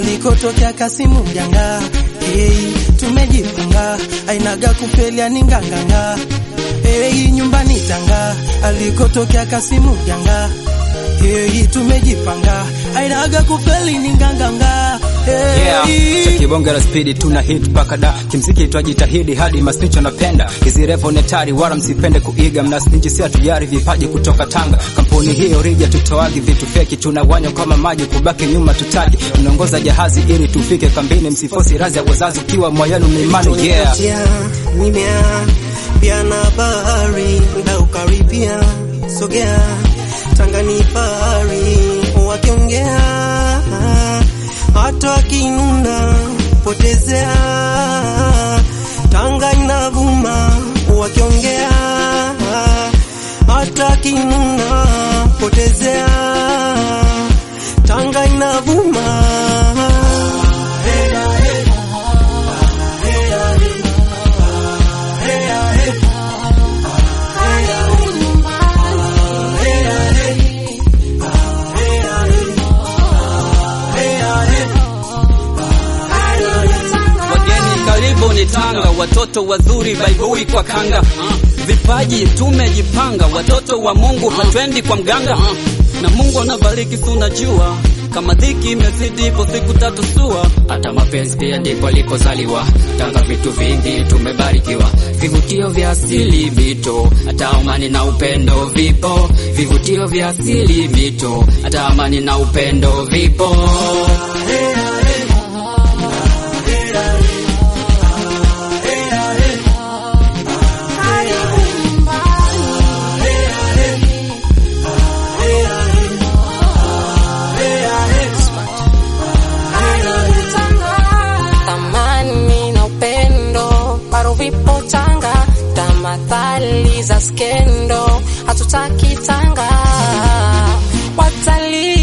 alikotokea Kasimu Mjanga. Hey, tumejipanga ainaga kufelia ni nganganga. Hey, nyumbani Tanga alikotokea Kasimu Mjanga. Hey, tumejipanga ainaga kufeli ni nganganga. Hey, Yeah, cha kibonge la spidi tuna hit paka da kimziki twajitahidi hadi masnitch wanapenda hizi revo netari wala msipende kuiga mnasnitch si hatujari vipaji kutoka Tanga kampuni hiyo rija tutoagi vitu feki tunawanywa kama maji kubaki nyuma tutaji tunaongoza jahazi ili tufike kambini msifosi razi ya wazazi ukiwa moyenu mlimani yeah Tia, mimea pia na bahari nda ukaribia sogea Tanga ni fahari wakiongea hata wakinuna potezea Tanga inavuma wakiongea hata wakinuna potezea Tanga inavuma Wageni karibu ni Tanga, watoto wazuri baibui kwa kanga. Vipaji tumejipanga, watoto wa Mungu hatwendi kwa mganga. Na Mungu anabariki, si unajua kama dhiki imezidi, ipo siku tatu sua. hata mapenzi pia ndipo alikozaliwa. Tanga vitu vingi tumebarikiwa, vivutio vya asili mito, hata amani na upendo vipo. Vivutio vya asili mito, hata amani na upendo vipo. thamani na upendo bado vipo Tanga, tamathali za skendo hatutaki Tanga, watalii